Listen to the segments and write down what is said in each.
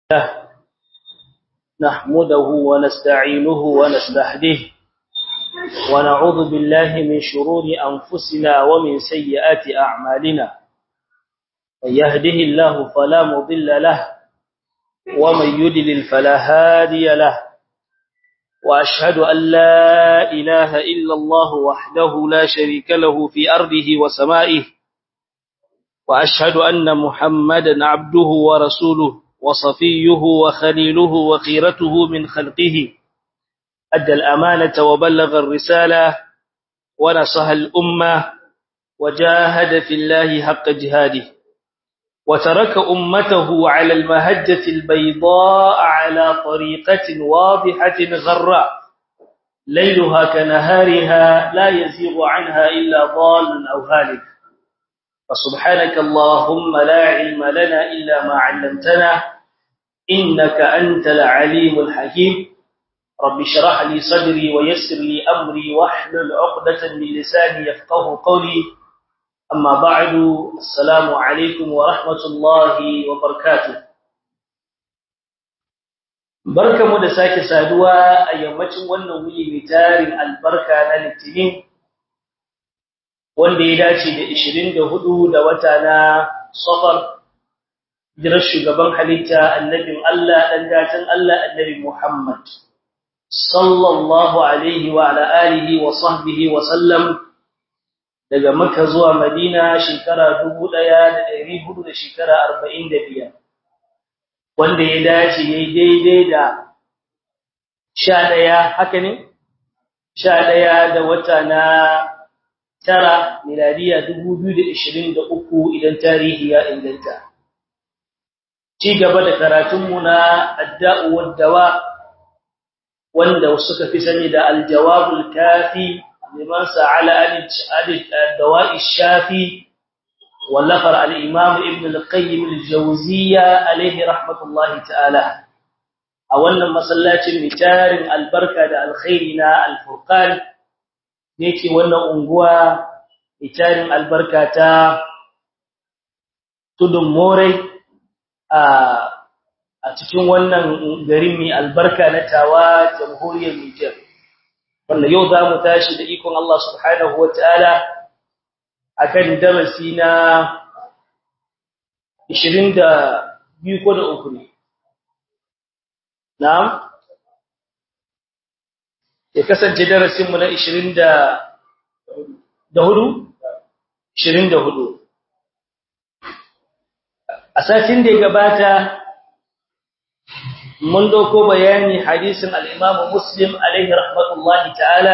نحمده ونستعينه ونستهديه ونعوذ بالله من شرور أنفسنا ومن سيئات أعمالنا من يهده الله فلا مضل له ومن يدلل فلا هادي له وأشهد أن لا إله إلا الله وحده لا شريك له في أرضه وسمائه وأشهد أن محمدا عبده ورسوله وصفيه وخليله وخيرته من خلقه أدى الأمانة وبلغ الرسالة ونصح الأمة وجاهد في الله حق جهاده وترك أمته على المهجة البيضاء على طريقة واضحة غراء ليلها كنهارها لا يزيغ عنها إلا ضال أو هالك فسبحانك اللهم لا علم لنا إلا ما علمتنا إنك أنت العليم الحكيم رب شرح لي صدري ويسر لي أمري واحلل عقدة من لساني يفقه قولي أما بعد السلام عليكم ورحمة الله وبركاته barkamu da sake saduwa a yammacin wannan wuri mai tarin albarka na litinin wanda ya dace da 24 da wata na safar jirar shugaban halitta annabin Allah dan gatan Allah annabi Muhammad sallallahu alaihi wa ala alihi wa sahbihi wa sallam daga Makka zuwa Madina shekara 1400 da shekara 45 wanda ya dace yayi daidai da 11 haka ne 11 da wata na tara miladiya 2023 idan tarihi ya inganta ci gaba da karatunmu na adda'u wad-dawa wanda suka fi sani da al-jawabul kafi liman sa'ala ad-dawa'i shafi wallafar al-imam ibn al-qayyim al-jawziyya alayhi rahmatullahi ta'ala a wannan masallacin mitarin albarka da alkhairi na al-furqan yake wannan unguwa itarin albarka ta tudun morai a a cikin wannan garin mai albarka na tawa jamhuriyar Niger wanda yau za mu tashi da ikon Allah subhanahu wataala akan darasi na 22 ko da uku ne na'am ya kasance darasinmu na 20 da hudu 24 a satin da ya gabata mun dauko bayani hadisin al-Imam Muslim alaihi rahmatullahi ta'ala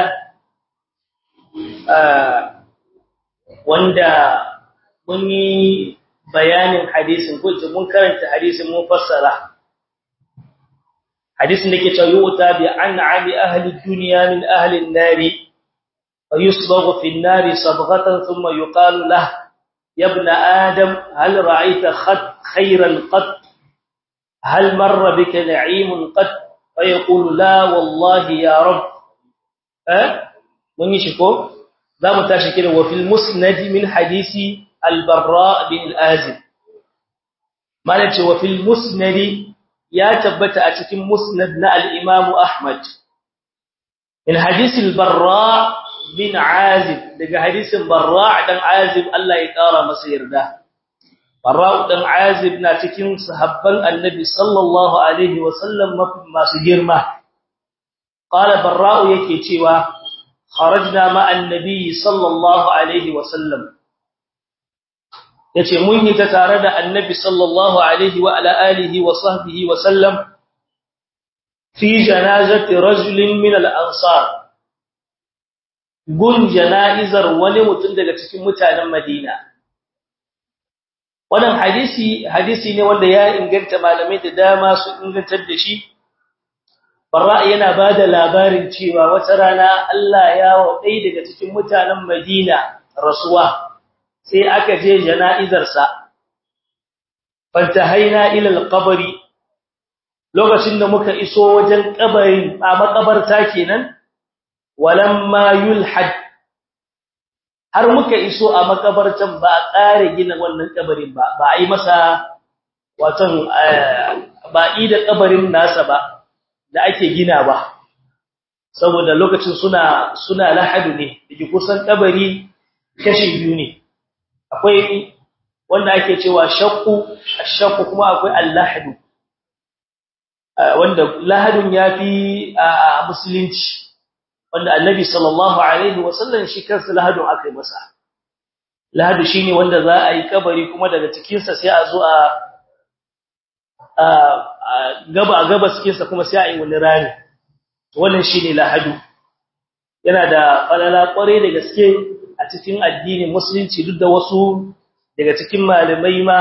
wanda mun yi bayanin hadisin ko mun karanta hadisin mun fassara hadisin da ke cewa yuta bi an'ami ahli dunya min ahli an-nar فيصبغ في النار صبغة ثم يقال له يا ابن آدم هل رأيت خط خيرا قط هل مر بك نعيم قط فيقول لا والله يا رب أه؟ من يشكو ذا متاشكين وفي المسند من حديث البراء بن الآزم ما نتشي وفي المسند يا تبت أتكم مسندنا الإمام أحمد من حديث البراء bin Azib daga hadisin Barra' dan Azib Allah ya kara masa yarda Barra' dan Azib na cikin sahabban Annabi sallallahu alaihi wasallam masu girma qala Barra' yake cewa kharajna ma annabi sallallahu alaihi wasallam yace mun yi ta tare da Annabi sallallahu alaihi wa ala alihi wa sahbihi wa sallam fi janazati rajulin min al-ansar gun jana'izar wani mutum daga cikin mutanen Madina wannan hadisi hadisi ne wanda ya inganta malamai da dama su ingantar da shi barra yana bada labarin cewa wata rana Allah ya wadai daga cikin mutanen Madina rasuwa sai aka je jana'izar sa fantahaina ila alqabri lokacin da muka iso wajen kabarin a makabarta kenan walamma yulhad har muka iso a makabartan ba a ƙare gina wannan kabarin ba ba a yi masa watan ba ida kabarin nasa ba da ake gina ba saboda lokacin suna suna lahadu ne dake kusan kabari kashi biyu ne akwai wanda ake cewa shakku ashakku kuma akwai al-lahadu wanda lahadun yafi a musulunci wanda annabi sallallahu alaihi wasallam shi kansa lahadun akai masa lahadu shine wanda za a yi kabari kuma daga cikin sa sai a zo a gaba a gaba cikin sa kuma sai a yi wani rami wannan shine lahadu yana da falala kware da gaske a cikin addinin musulunci duk da wasu daga cikin malamai ma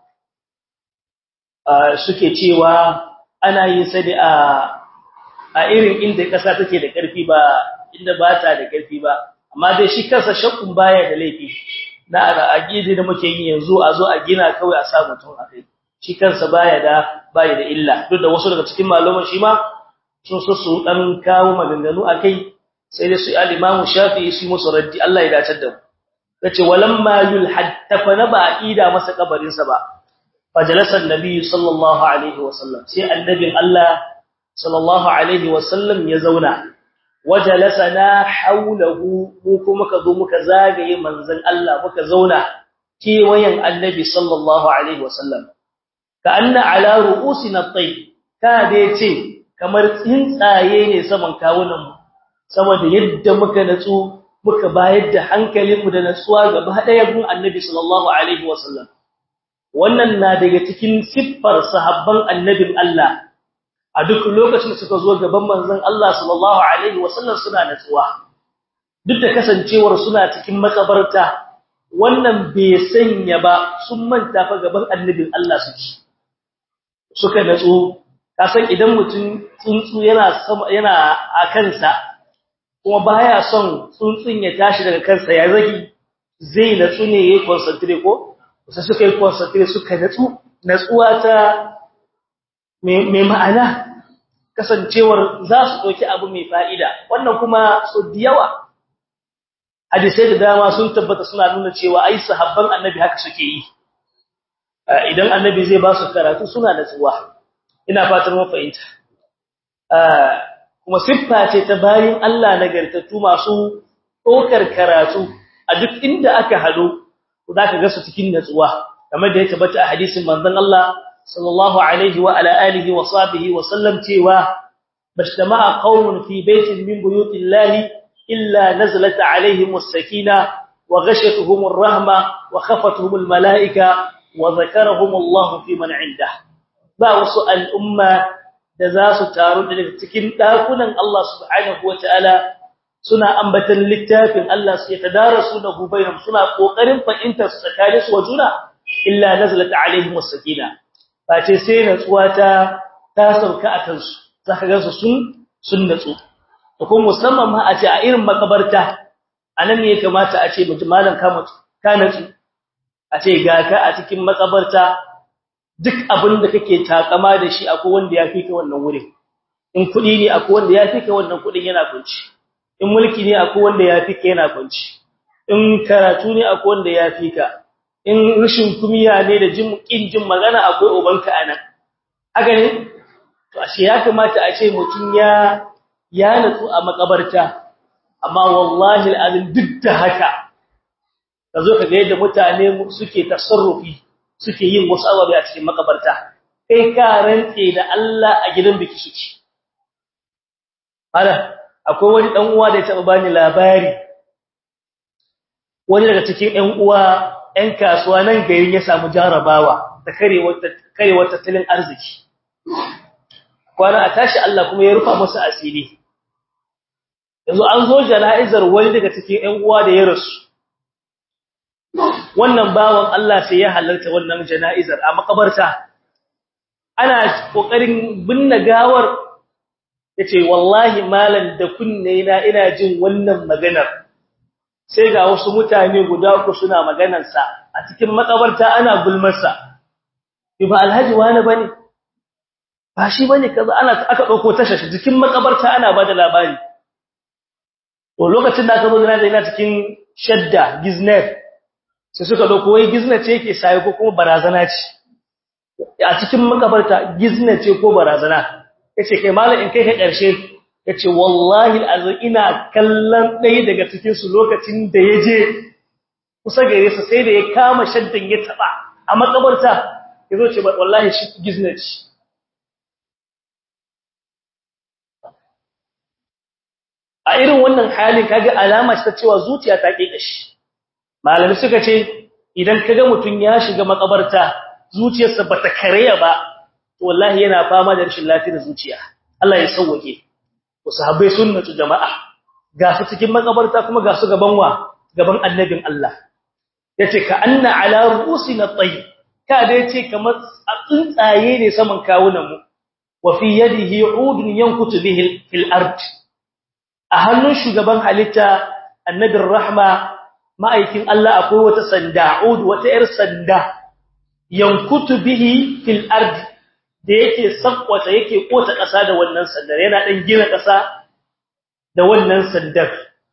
suke cewa ana yin sa da a irin inda kasa take da karfi ba inda ba ta da karfi ba amma dai shi kansa shakkun baya da laifi na aqidi da muke yi yanzu a zo a gina kawai a sa mutum a kai shi kansa baya da baya da illa duk da wasu daga cikin malaman shi ma sun so su dan kawo maganganu akai sai dai su al-Imam Shafi'i su musu raddi Allah ya dace da mu yace walamma yulhad tafana ba ida masa kabarin sa ba fajalasa annabi sallallahu alaihi wasallam sai annabin Allah sallallahu alaihi wasallam ya zauna wajalasana haulahu mu kuma ka zo muka zagaye manzon Allah muka zauna kewayen annabi sallallahu alaihi wasallam ka anna ala ru'usina at-tayy ka dai ce kamar tsuntsaye ne saman kawunan mu saboda yadda muka natsu muka bayar da hankalinmu da natsuwa gaba daya gun annabi sallallahu alaihi wasallam wannan na daga cikin siffar sahabban annabin Allah a duk lokacin suka zo gaban manzon Allah sallallahu alaihi wasallam suna natsuwa duk da kasancewar suna cikin makabarta wannan bai sanya ba sun manta fa gaban annabin Allah suke suka natsu kasan idan mutum tsuntsu yana yana a kansa kuma baya son tsuntsun ya tashi daga kansa ya zagi zai natsu ne yayin concentrate ko sai suka yi concentrate suka natsu natsuwa ta mai ma'ana kasancewar za su ɗauki abu mai fa'ida wannan kuma so da yawa hadisai da dama sun tabbata suna nuna cewa ai sahabban annabi haka suke yi idan annabi zai ba su karatu suna da tsuwa ina fatan mun fahimta kuma siffa ce ta bayin Allah nagartattu masu ɗaukar karatu a duk inda aka hado za ka ga su cikin natsuwa kamar da ya tabbata a hadisin manzon Allah sallallahu alaihi wa ala alihi wa sahbihi wa sallam cewa bajtama'a qaumun fi baitin min buyutillahi illa nazalat alaihim as-sakina wa ghashatuhum ar-rahma wa khafatuhum al-mala'ika wa dhakarahum Allah fi man 'indah ba wasu al'umma da za su taru daga cikin dakunan Allah subhanahu wa ta'ala suna ambatan littafin Allah su yatadarasu da bainahum suna kokarin fahimtar su tsakanin su wa juna illa nazalat alaihim as-sakina face sai natsuwa ta ta sauka a kansu zaka ga su sun sun natsu to kuma musamman ma a ce a irin makabarta anan ne ya kamata a ce mutum malam ka mutu ka natsu a ce ga ka a cikin makabarta duk abin da kake takama da shi akwai wanda ya fika wannan wurin in kudi ne akwai wanda ya fika wannan kudin yana kunci in mulki ne akwai wanda ya fika yana kunci in karatu ne akwai wanda ya fika in rashin kumiya ne da jin kin jin magana akwai ubanka anan haka ne to ashe ya kamata a ce mutun ya ya natsu a makabarta amma wallahi alazim duk da haka kazo ka ga yadda mutane suke tasarrufi suke yin wasu ababe a cikin makabarta kai ka rantse da Allah a gidan biki suke hala akwai wani dan uwa da ya taba bani labari wani daga cikin ƴan uwa ƴan kasuwa nan garin ya samu jarabawa da karewar tattalin arziki kwana a tashi Allah kuma ya rufa masa asiri yanzu an zo jana'izar wani daga cikin ƴan uwa da ya rasu wannan bawan Allah sai ya halarta wannan jana'izar a makabarta ana kokarin binne gawar yace wallahi malan da kunne na ina jin wannan maganar sai ga wasu mutane guda uku suna maganar sa a cikin makabarta ana gulmar sa ba alhaji wani bane ba shi bane kaza ana aka dauko tashar cikin makabarta ana bada labari to lokacin da aka zo da ina cikin shadda giznet sai suka dauko wai giznet ce yake sai ko kuma barazana ce a cikin makabarta gizna ce ko barazana yace kai malam in kai ka karshe yace wallahi alazim ina kallon ɗaya daga cikin su lokacin da yaje kusa gare sa sai da ya kama shaddan ya taba a makabarta yazo ce wallahi shi gizna ce a irin wannan halin kaga alama ce ta cewa zuciya ta kike shi malami suka ce idan kaga mutun ya shiga makabarta zuciyarsa bata kareya ba to wallahi yana fama da rashin lafiyar zuciya Allah ya sauke ku sahabbai sunnatu jama'a ga su cikin makabarta kuma ga su gaban wa gaban annabin Allah yace ka anna ala ru'usina tayyib ka da yace kamar tsuntsaye ne saman kawunan mu wa fi yadihi udun yankutu bihi fil ard a hannun shugaban halitta annabin rahma ma'aikin Allah akwai wata sanda ud wata yar sanda yankutu bihi fil ard da yake sakwata yake kota ƙasa da wannan sandar yana dan gina ƙasa da wannan sandar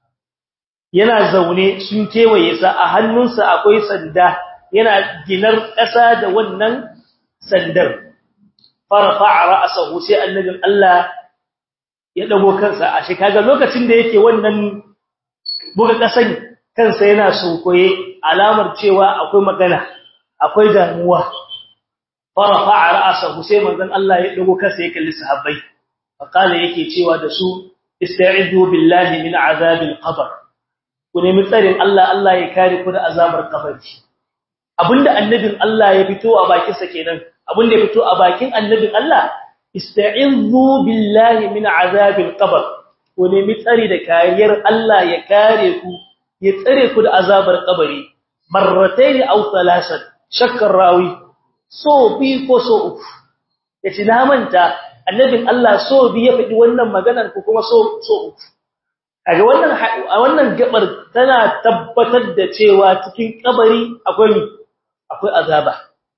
yana zaune sun kewaye sa a hannunsa akwai sanda yana ginar ƙasa da wannan sandar farafa ra'sahu sai annabin Allah ya dago kansa a shi kaga lokacin da yake wannan buga ƙasan kansa yana sunkoye alamar cewa akwai magana akwai damuwa farafa ra'sahu sai manzon Allah ya dago kansa ya kalli sahabbai faqala yake cewa da su ista'idu billahi min azabil qabr ku nemi tsarin Allah Allah ya kare ku da azabar kabari abinda annabin Allah ya fito a bakin sa kenan abinda ya fito a bakin annabin Allah ista'izu billahi min azabil qabr ku nemi tsari da kariyar Allah ya kare ku ya tsare ku da azabar kabari marratayn aw thalathan shakkar rawi so bi ko so uku yace na manta annabin Allah so bi ya faɗi wannan maganar ku kuma so so uku kaga wannan a wannan gabar tana tabbatar da cewa cikin kabari akwai akwai azaba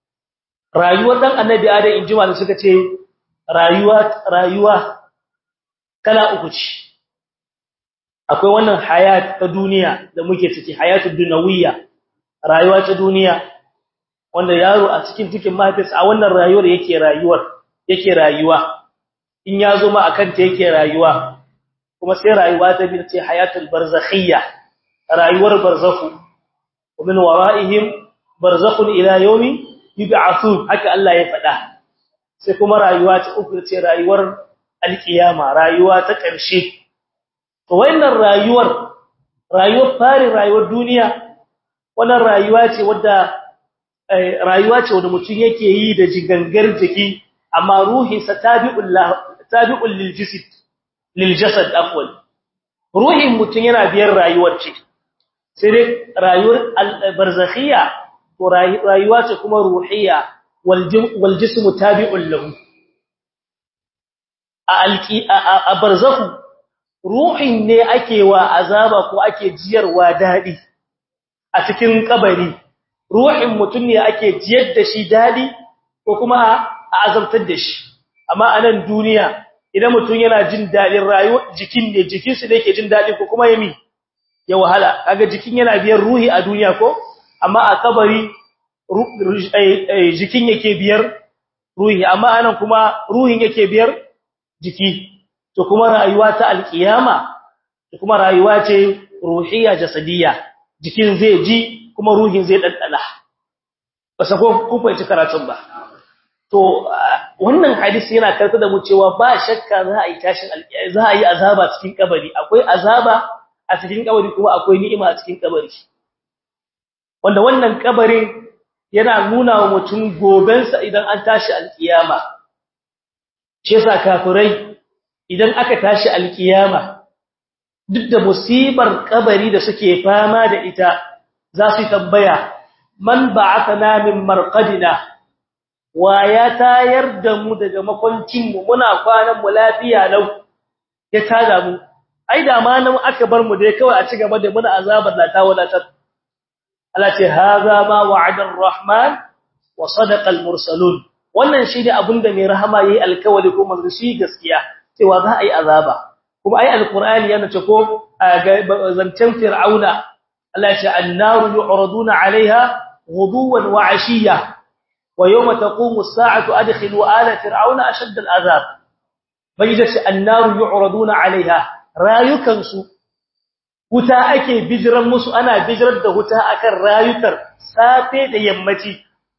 rayuwar dan annabi adam injima da suka ce rayuwa rayuwa kala uku ce akwai wannan hayat ta duniya da muke ciki hayatud dunawiyya rayuwa ta duniya wanda yaro a cikin cikin mahaifis a wannan rayuwar yake rayuwar yake rayuwa in ya zo ma akan ta yake rayuwa kuma sai rayuwa ta bi ce hayatul barzakhiyya rayuwar barzakhu wa min wara'ihim barzakhun ila yawmi yub'athun haka Allah ya faɗa sai kuma rayuwa ta uku ce rayuwar alkiyama rayuwa ta ƙarshe to wannan rayuwar rayuwar fari rayuwar duniya wannan rayuwa ce wadda rayuwa ce wanda mutum yake yi da jigangar jiki amma ruhinsa tabi'ul tabi'ul lil jasad lil jasad afwan ruhin mutum yana biyar rayuwar ce sai dai rayuwar barzakhiyya to rayuwa ce kuma ruhiyya wal jismu tabi'un lahu a alqi a barzakhu ruhin ne ake wa azaba ko ake jiyarwa dadi a cikin kabari ruhin mutum ne ake jiyar da shi dadi ko kuma a azabtar da shi amma a nan duniya idan mutum yana jin dadin rayuwa jikin ne jikin su ne yake jin dadi ko kuma yami ya wahala kaga jikin yana biyar ruhi a duniya ko amma a kabari jikin yake biyar ruhi amma anan kuma ruhin yake biyar jiki to kuma rayuwa ta alkiyama to kuma rayuwa ce ruhiyya jasadiyya jikin zai ji kuma ruhin zai daddana ba sako kun fahimci karatun ba to wannan hadisi yana karanta da mu cewa ba shakka za a yi tashin alkiyama za a yi azaba cikin kabari akwai azaba a cikin kabari kuma akwai ni'ima a cikin kabari wanda wannan kabarin yana nuna wa mutum gobensa idan an tashi alkiyama shi yasa kafirai idan aka tashi alkiyama duk da musibar kabari da suke fama da ita za su tambaya man ba'athana min marqadina wa ya tayar da mu daga makoncin mu muna kwanan mu lafiya lau ya tada mu ai da ma nan aka bar mu dai kawai a ci gaba da muna azabar la ta wadatar Allah ce haza ma wa'ada ar-rahman wa sadaqa al-mursalun wannan shine abinda mai rahama yayi alkawari ko manzo shi gaskiya cewa za a yi azaba kuma ai alqur'ani yana ce ko zancen fir'auna Allah ya ce annaru yu'raduna 'alayha ghuduwan wa 'ashiyya wa yawma taqumu as-sa'atu adkhilu ala fir'auna ashadda al-azab bayyana annaru yu'raduna 'alayha rayukansu wuta ake bijiran musu ana bijirar da wuta akan rayukar safe da yammaci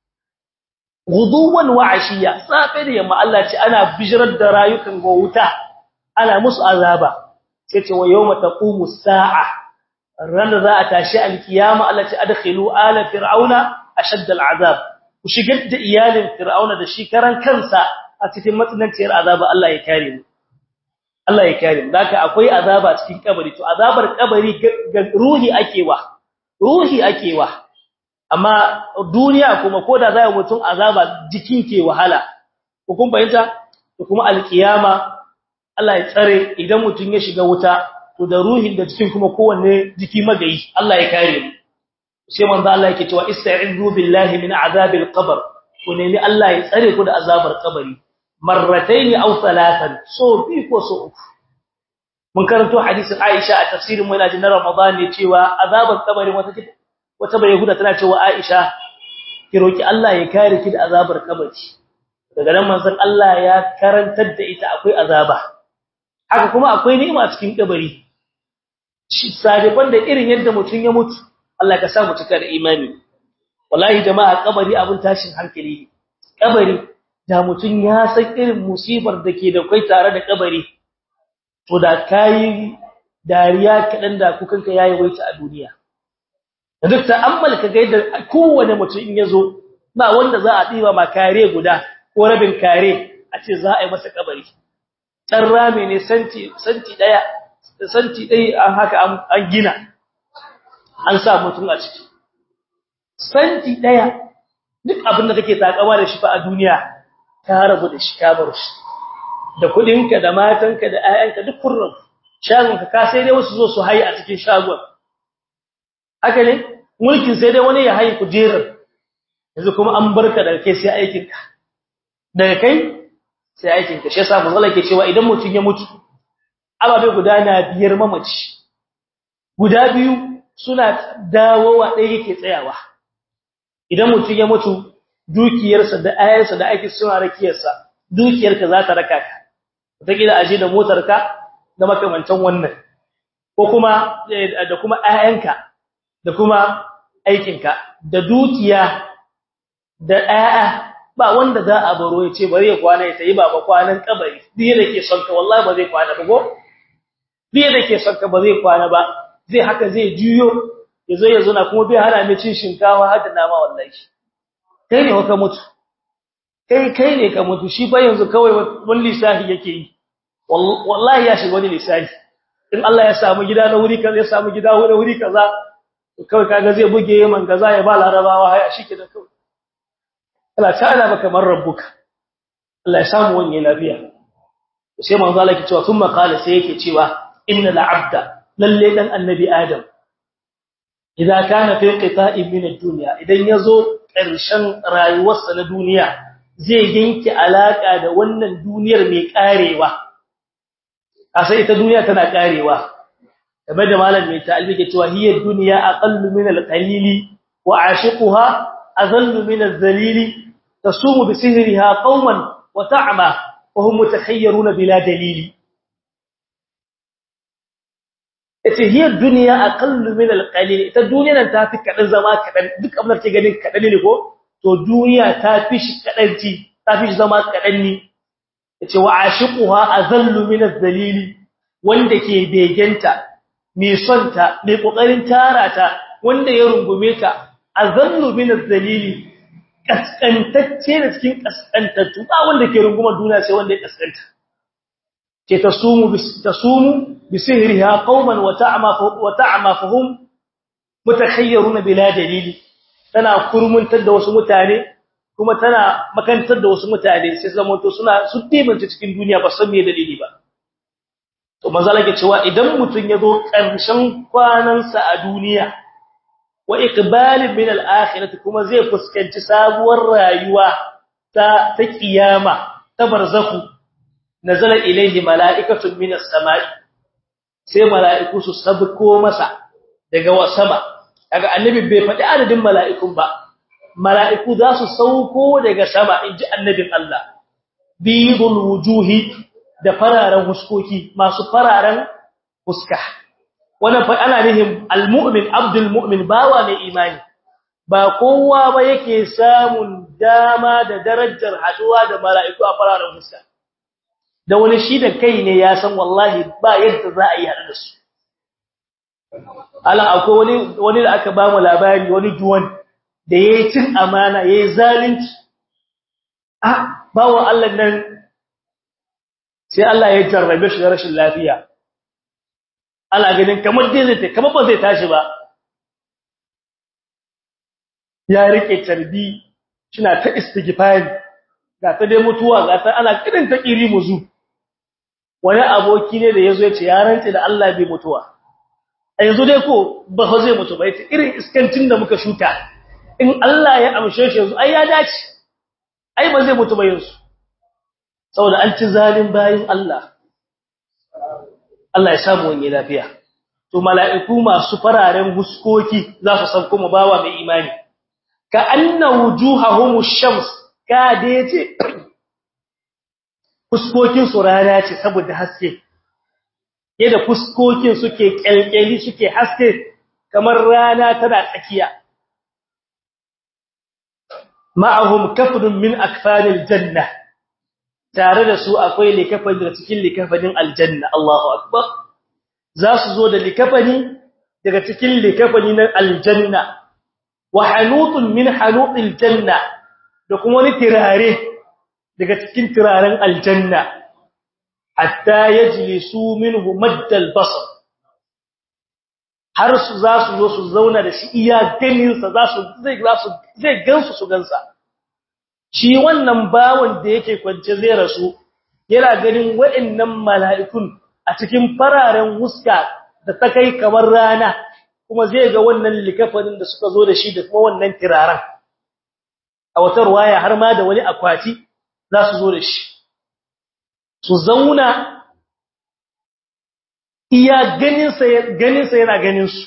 guduwan wa ashiya safe da yamma Allah ce ana bijirar da rayukan go wuta ana musu azaba sai ce wa yawma taqumu as-sa'a ran za a tashi al-kiyama Allah ce adkhilu ala fir'auna ashadd al-azab ku shigar da iyalin fir'auna da shi karan kansa a cikin matsananciyar azaba Allah ya kare mu Allah ya kare mu haka akwai azaba cikin kabari to azabar kabari ga ruhi akewa ruhi akewa amma duniya kuma koda zai mutum azaba jikin ke wahala ko kun fahimta to kuma alkiyama Allah ya tsare idan mutum ya shiga wuta to da ruhin da jikin kuma kowanne jiki magayi Allah ya kare mu sai manzo Allah yake cewa ista'izu billahi min azabil qabr ku nemi Allah ya tsare ku da azabar kabari marratayn aw thalathan so bi ko so uku mun karanto hadisin Aisha a tafsirin mu na Ramadan ne cewa azabar kabari wata wata bai huda tana cewa Aisha ki roki Allah ya kare ki da azabar kabari daga nan manzon Allah ya karantar da ita akwai azaba haka kuma akwai ni'ima cikin kabari shi sadifan da irin yadda mutun ya mutu Allah ka sa mu cika da imani wallahi jama'a kabari abun tashin hankali ne kabari da mutun ya san irin musibar da ke da kai tare da kabari to da kai dariya kadan da kukanka yayi waita a duniya da duk ta'ammal ka ga yadda kowane mutum in yazo ba wanda za a diba ma kare guda ko rabin kare a ce za a yi masa kabari dan rame ne santi santi daya santi dai an haka an gina an sa mutum a ciki santi daya duk abin da kake takawa da shi fa a duniya ka rabu da shi ka bar shi da kudinka da matanka da ayyanka duk kurrun shagonka ka sai dai wasu zo su hayi a cikin shagon haka ne mulkin sai dai wani ya hayi kujerar yanzu kuma an barka daga kai sai aikin ka daga kai sai aikin ka shi yasa manzo ke cewa idan mutum ya mutu ababe guda na biyar mamaci guda biyu suna dawowa ɗaya yake tsayawa idan mutum ya mutu dukiyarsa da ayyansa da ake suna rakiyarsa dukiyarka za ta raka ka wataƙila aje da motarka da makamantan wannan ko kuma da kuma ayyanka da kuma aikinka da dukiya da ayya ba wanda za a baro ya ce bari ya kwana ya tayi baba kwanan kabari duk da ke son ka wallahi ba zai kwana ba go duk da ke son ka ba zai kwana ba zai haka zai juyo yazo yazo na kuma bai hana mai cin shinkawa har da nama wallahi kai ne ka mutu kai kai ne ka mutu shi fa yanzu kawai wani lisahi yake yi wallahi ya shiga wani lisahi in Allah ya samu gida na wuri kaza ya samu gida na wuri kaza kawai kaga zai buge yaman gaza ya ba larabawa haya shike da kawai Allah ta'ala baka man rabbuka Allah ya samu wani lafiya sai manzo Allah yake cewa thumma qala sai yake cewa innal abda lalle dan annabi adam idan kana fi qita'in min ad-dunya idan yazo ƙarshen rayuwarsa na duniya zai yanke alaka da wannan duniyar mai karewa asa ita duniya tana karewa kamar da malam mai ta'albi ke cewa hiya dunya aqallu min al-qalili wa ashiquha azallu min az-zalili tasumu bi sihriha qauman wa ta'ma wa hum mutakhayyiruna bila dalili ita hiya dunya aqallu min al-qalil ita duniya nan ta fi kadan zama kadan duk abin da ke ganin kadan ne ko to duniya ta fi shi kadanci ta fi zama kadan ne yace wa ashiquha azallu min az-zalili wanda ke begenta mai son ta mai kokarin tara ta wanda ya rungume ta azallu min az-zalili kaskantacce da cikin kaskantattu ba wanda ke rungumar duniya sai wanda ya kaskanta ke tasumu tasumu bisihriha qauman wa ta'ma wa ta'ma fahum mutakhayyiruna bila dalili tana kurmuntar da wasu mutane kuma tana makantar da wasu mutane sai zama to suna su dimanta cikin duniya ba san me dalili ba to manzala ke cewa idan mutun yazo karshen kwanansa a duniya wa iqbalin min al-akhirati kuma zai fuskanci sabuwar rayuwa ta ta kiyama ta barzakhu nazala ilayhi mala'ikatun min as-sama'i sai mala'iku su sabko masa daga wasama kaga annabi bai faɗi adadin mala'ikun ba mala'iku za su sauko daga sama inji annabin Allah bidul wujuhi da fararen huskoki masu fararen huska wannan fa ana nihin almu'min abdul mu'min bawa mai imani ba kowa ba yake samun dama da darajar haduwa da mala'iku a fararen huska da wani shi da kai ne ya san wallahi ba yadda za a yi hada da su ala akwai wani wani da aka ba mu labari wani duwan da yayi cin amana yayi zalunci ah bawo Allah nan sai Allah ya jarrabe shi da rashin lafiya ana ganin kamar dai zai kamar ba zai tashi ba ya rike tarbi kina ta istighfari ga ta dai mutuwa ga ta ana kirin ta kiri muzu wani aboki ne da yazo yace ya rantsi da Allah bai mutuwa a yanzu dai ko ba fa zai mutu ba yace irin iskancin da muka shuka in Allah ya amshe shi yanzu ai ya dace ai ba zai mutu ba yanzu saboda an ci zalin bayin Allah Allah ya samu wani lafiya to mala'iku masu fararen huskoki za su san kuma bawa mai imani ka anna wujuhahum ash-shams ka dace fuskokin su rana ce saboda haske yadda fuskokin suke kyalkyali suke haske kamar rana tana tsakiya ma'ahum kafnun min akfanil janna tare da su akwai likafani daga cikin likafanin aljanna Allahu akbar za su zo da likafani daga cikin likafani na aljanna wa hanutun min hanutil janna da kuma wani tirare daga cikin tiraren aljanna hatta yajlisu minhu maddal basar har su za su zo su zauna da shi iya ganin sa za su zai za su zai gansu su gansa shi wannan bawon da yake kwance zai rasu yana ganin wa'annan mala'ikun a cikin fararen huska da ta kai kamar rana kuma zai ga wannan likafanin da suka zo da shi da kuma wannan tiraran a wata ruwaya har ma da wani akwati za su zo da shi su zauna iya ganinsa ganinsa yana ganin su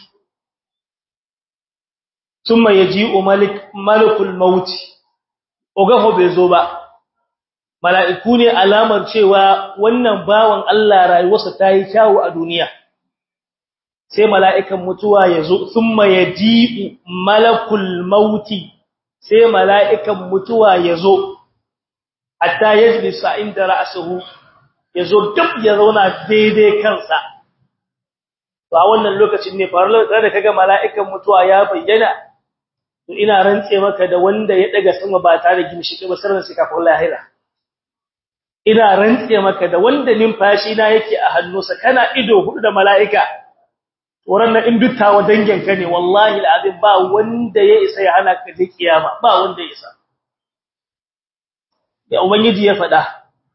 thumma yaji'u malik malakul maut ogaho bai zo ba mala'iku ne alamar cewa wannan bawan Allah rayuwarsa ta yi kyawu a duniya sai mala'ikan mutuwa ya zo thumma yaji'u malakul maut sai mala'ikan mutuwa ya zo hatta yajlisa inda ra'suhu ya zo duk ya zauna daidai kansa to a wannan lokacin ne faru da kaga mala'ikan mutuwa ya bayyana to ina rantse maka da wanda ya daga sama ba tare da gimshi ba sirrin sai kafin lahira ina rantse maka da wanda numfashi na yake a hannunsa kana ido hudu da mala'ika wurin nan in duttawa dangin ka ne wallahi alazim ba wanda ya isa ya hana ka je kiyama ba wanda ya isa ya ubangiji ya faɗa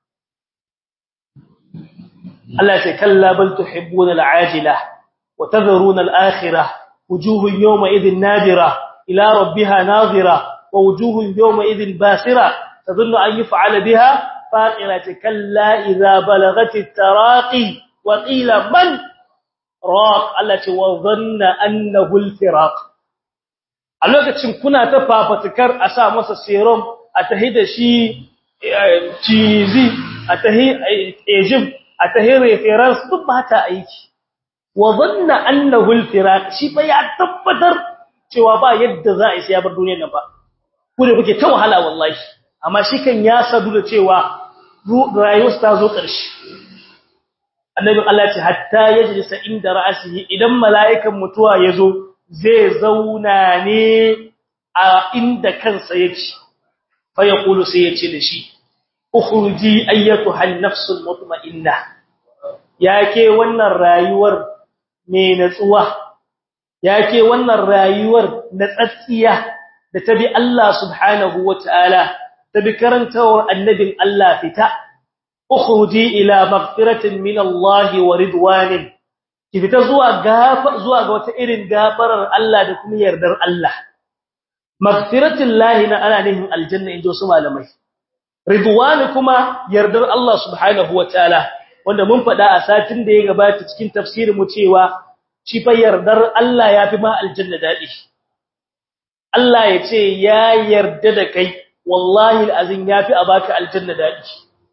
Allah ya ce kalla bal tuhibbuna al'ajila wa tadharuna al'akhirah wujuhun yawma idhin nadira ila rabbiha nadira wa wujuhun yawma idhin basira tadhunnu an yuf'ala biha faqira kalla idha balaghat at-taraqi wa qila man raq Allah ce wa dhanna annahu al-firaq a lokacin kuna ta fafatukar a sa masa serum a tahi da shi cizi a tahi Egypt a tahi reference duk ba ta aiki wa dhanna annahu al-firaq shi fa ya tabbatar cewa ba yadda za a yi sai ya bar duniyar nan ba ku ne kuke ta wahala wallahi amma shi kan ya sadu da cewa rayuwar ta zo ƙarshe annabi Allah ya ce hatta yajlisa inda ra'sihi idan mala'ikan mutuwa yazo zai zauna ne a inda kansa yake fa yaqulu sai yace da shi ukhruji ayyatuha an-nafsul mutma'inna yake wannan rayuwar me natsuwa yake wannan rayuwar natsatsiya da tabi Allah subhanahu wataala tabi karantawar annabin Allah fita ukhruji ila maghfiratin min Allah wa ridwanin ki fita zuwa gafa zuwa ga wata irin gafarar Allah da kuma yardar Allah maghfiratin lahi na ana nihin aljanna injo su malamai ridwan kuma yardar Allah subhanahu wataala wanda mun faɗa a satin da ya gabata cikin tafsirin mu cewa shi fa yardar Allah yafi ma aljanna dadi Allah ya ce ya yarda da kai wallahi alazin yafi a baka aljanna dadi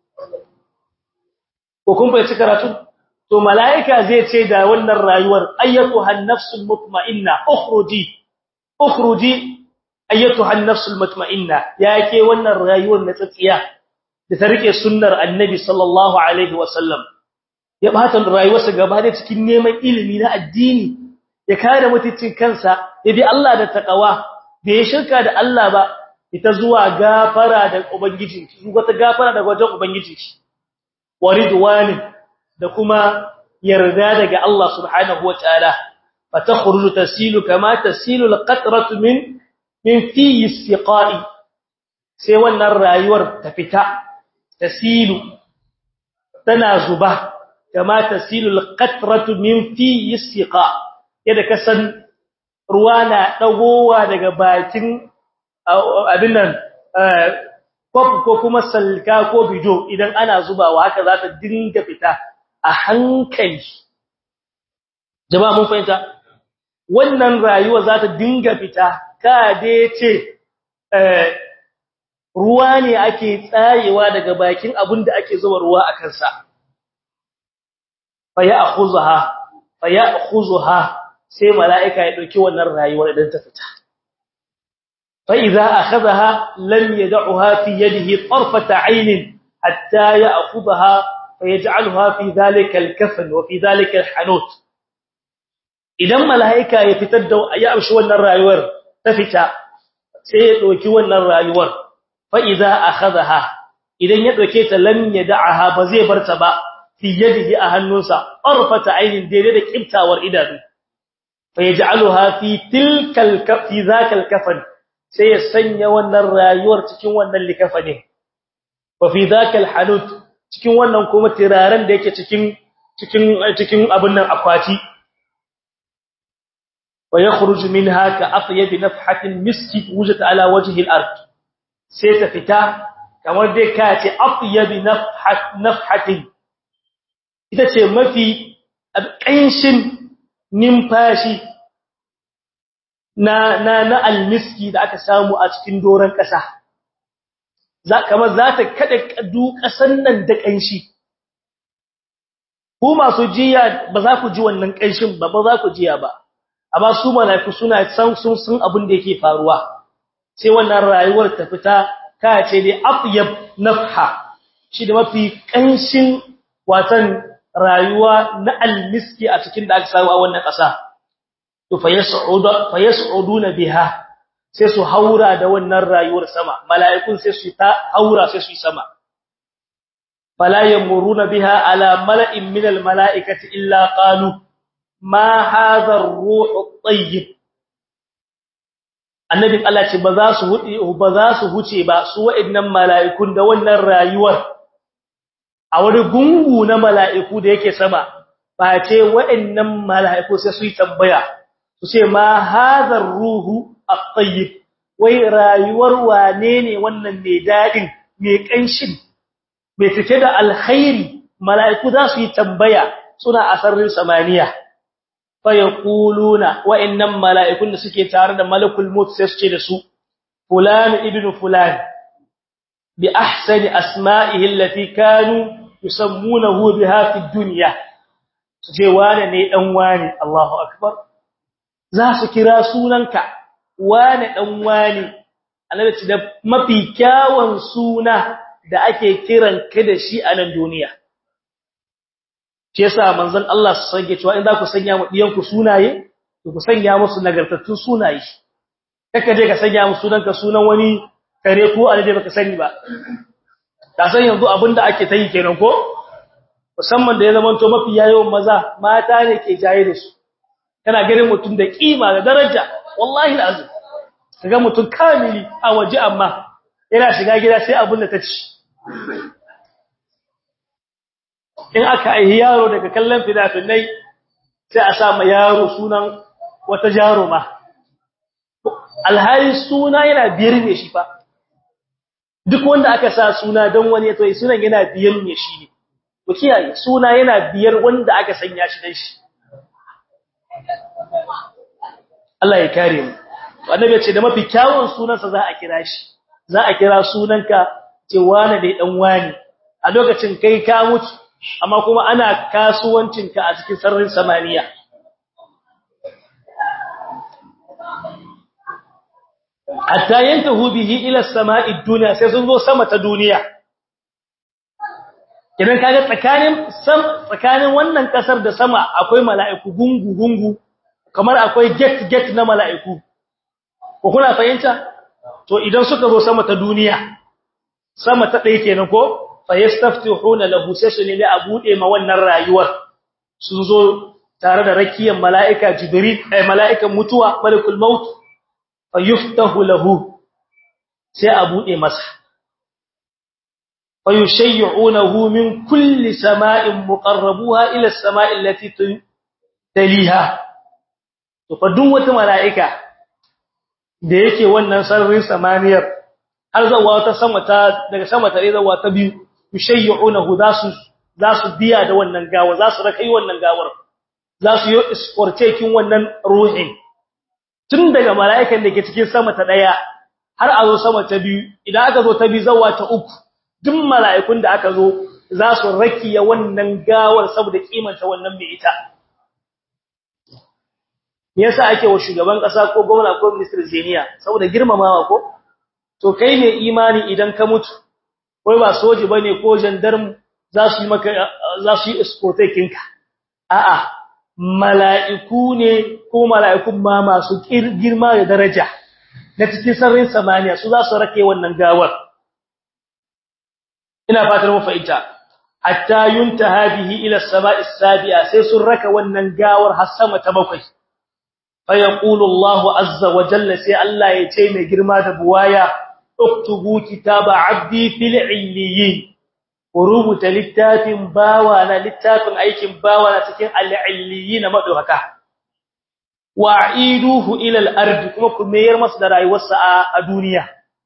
ko kun bai karatu to malaika zai ce da wannan rayuwar ayyatuha an-nafsul mutma'inna ukhruji ukhruji ayyatuha an-nafsul mutma'inna yake wannan rayuwar na tsatsiya da ta rike sunnar annabi sallallahu alaihi wasallam ya bata rayuwarsa gaba da cikin neman ilimi na addini ya kare mutuncin kansa ya bi Allah da takawa bai shirka da Allah ba ita zuwa gafara da ubangiji zuwa ta gafara daga wajen ubangiji waridwani da kuma yarda daga Allah subhanahu wataala fatakhruju tasilu kama tasilu alqatratu min min fi istiqa'i sai wannan rayuwar ta fita tasilu tana zuba kama tasilu alqatratu min fi istiqa yadda kasan ruwa na dagowa daga bakin abin nan ko kuma salka ko bido idan ana zubawa haka za ta dinga fita a hankali jama'a mun fahimta wannan rayuwa za ta dinga fita ka dai ce ruwa ne ake tsayewa daga bakin abin da ake zuba ruwa a kansa fa ya'khuzuha fa ya'khuzuha sai mala'ika ya dauki wannan rayuwar idan ta fita fa idza akhadha lam yad'uha fi yadihi tarfata 'ayn hatta ya'khudha fa yaj'alha fi dhalika al-kafn wa fi dhalika al-hanut idan mala'ika ya fitar da ya amshi wannan rayuwar ta fita sai ya dauki wannan rayuwar fa idza akhadha idan ya dauke ta lam yad'aha ba zai barta ba fi yadihi a hannunsa arfata ainin daidai da kiftawar idanu fa yaj'aluha fi tilkal kafi zakal kafan sai ya sanya wannan rayuwar cikin wannan likafani wa fi zakal hanut cikin wannan kuma tiraren da yake cikin cikin cikin abun nan akwati wa yakhruj minha ka atyab nafhatin miski wujat ala wajhi al-ard sai ta fita kamar dai ka ce atyab nafhat nafhatin ita ce mafi ƙanshin nimfashi na na na almiski da aka samu a cikin doran ƙasa za kamar za ta kada kadu ƙasan nan da ƙanshi ku masu jiya ba za ku ji wannan ƙanshin ba ba za ku jiya ba amma su malaiku suna san sun sun abin da yake faruwa sai wannan rayuwar ta fita ka ce dai afyab nafha shi da mafi ƙanshin watan rayuwa na almiski a cikin da aka samu a wannan ƙasa to fa yas'udu fa yas'uduna biha sai su haura da wannan rayuwar sama mala'ikun sai su ta haura sai su sama fala yamuruna biha ala mala'in min almala'ikati illa qalu ma hadha ar-ruhu at-tayyib annabin Allah ce ba za su huce ba za su huce ba su wa'annan mala'ikun da wannan rayuwar a wani gungu na mala'iku da yake sama ba ce wa'annan mala'iku sai su yi tambaya su ce ma hazar ruhu at-tayyib wai rayuwar wane ne wannan mai dadin mai kanshin mai cike da alkhairi mala'iku za su yi tambaya suna a sararin samaniya fa yaquluna wa'annan mala'ikun da suke tare da malakul maut sai su ce da su fulan ibnu fulan bi ahsani asma'ihi allati kanu yusammunahu biha fi dunya ce wane ne dan wane Allahu akbar za su kira sunanka wane dan wane annabi ce da mafi kyawun suna da ake kiran ka da shi a nan duniya shi yasa manzon Allah su sage cewa in za ku sanya mu diyan ku sunaye to ku sanya musu nagartattun sunaye kaka je ka sanya musu sunanka sunan wani kare ko alade baka sani ba ka san yanzu abinda ake ta yi kenan ko musamman da ya zama to mafi yayin maza mata ne ke jaye da su kana ganin mutum da kima da daraja wallahi alazim kaga mutum kamili a waje amma yana shiga gida sai abin da ta ci in aka aihi yaro daga kallon fina-finai sai a sa ma yaro sunan wata jaruma alhali suna yana biyar ne shi fa duk wanda aka sa suna don wani to sunan yana biyar ne shi ne ku kiyaye suna yana biyar wanda aka sanya shi dan shi Allah ya kare mu annabi ya ce da mafi kyawun sunansa za a kira shi za a kira sunanka ce wani dai dan wani a lokacin kai ka mutu amma kuma ana kasuwancinka a cikin sararin samaniya hatta yantahu bihi ila as-sama'i ad-dunya sai sun zo sama ta duniya idan kaga tsakanin sam tsakanin wannan kasar da sama akwai mala'iku gungu gungu kamar akwai gate gate na mala'iku ko kuna fahimta to idan suka zo sama ta duniya sama ta ɗaya kenan ko fa yastaftihuna lahu sai su ne a bude ma wannan rayuwar sun zo tare da rakiyar mala'ika jibril eh mala'ikan mutuwa malakul maut fa yuftahu lahu sai a bude masa fa yushayyi'unahu min kulli sama'in muqarrabuha ila as-sama'i allati taliha to fa duk wata mala'ika da yake wannan sararin samaniyar har zawa ta sama ta daga sama ta zawa ta biyu yushayyi'unahu zasu zasu biya da wannan gawa zasu rakai wannan gawar zasu yi iskortekin wannan ruhin tun daga mala'ikan da ke cikin sama ta daya har a zo sama ta biyu idan aka zo ta biyu zawa ta uku duk mala'ikun da aka zo zasu rakiya wannan gawar saboda kimanta wannan mai ita me yasa ake wa shugaban kasa ko gwamna ko minister zeniya saboda girmamawa ko to kai ne imani idan ka mutu wai ba soji bane ko gendarme za su yi maka za su yi escorting ka a'a mala'iku ne ko mala'ikun ma masu girma da daraja na cikin sararin samaniya su za su rake wannan gawar ina fatar mu fahimta hatta yuntaha bihi ila as-sama'i as-sabi'a sai sun raka wannan gawar har sama ta bakwai فيقول الله عز وجل سي الله يتي mai girma da buwaya uktubu kitaba abdi fil illiyin rubuta littafin bawa na littafin aikin bawa na cikin al-illiyin madauka wa'iduhu ila al-ard kuma ku mayar masa da rayuwarsa a duniya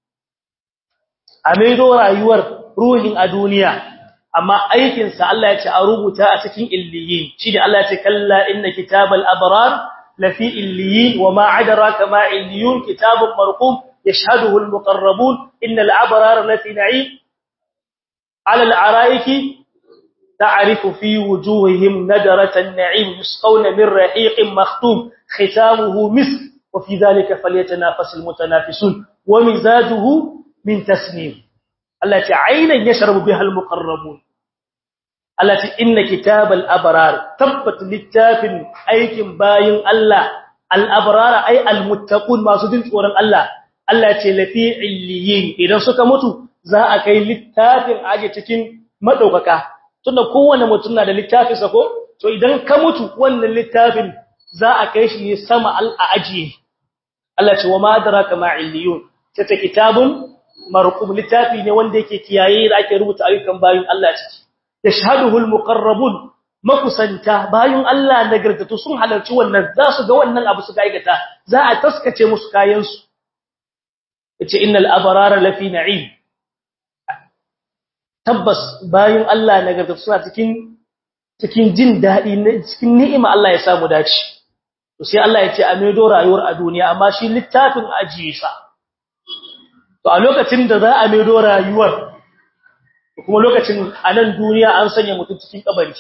a maido rayuwar ruhin a duniya amma aikin sa Allah ya ce a rubuta a cikin illiyin shi da Allah ya ce kalla inna kitabal abrar لفي إليين وما عدراك ما إليون كتاب مرقوم يشهده المقربون إن العبرار التي نعيم على العرائك تعرف في وجوههم ندرة النعيم يسقون من رحيق مختوم ختامه مسك وفي ذلك فليتنافس المتنافسون ومزاجه من تسنيم التي عينا يشرب بها المقربون التي إن كتاب الأبرار تبت للتاف أيكم باين الله الأبرار أي المتقون ما سدين تورن الله التي لفي عليين إذا suka mutu za a kai littafin aje cikin madaukaka tunda kowanne mutum na da littafin sa ko to idan ka mutu wannan littafin za a kai shi sama al ajiye Allah ce wa ma adraka ma illiyun ta kitabun marqum littafi ne wanda yake kiyaye da ake rubuta ayyukan bayin Allah ciki yashhaduhu almuqarrabun makusanta bayun Allah nagartatu sun halarci wannan za su ga wannan abu su gaigata za a taskace musu kayan su yace innal abrara lafi na'im tabbas bayun Allah nagartatu suna cikin cikin jin dadi cikin ni'ima Allah ya samu dace to sai Allah ya ce a maido rayuwar a duniya amma shi littafin ajiye sa to a lokacin da za a maido rayuwar kuma lokacin a nan duniya an sanya mutum cikin kabari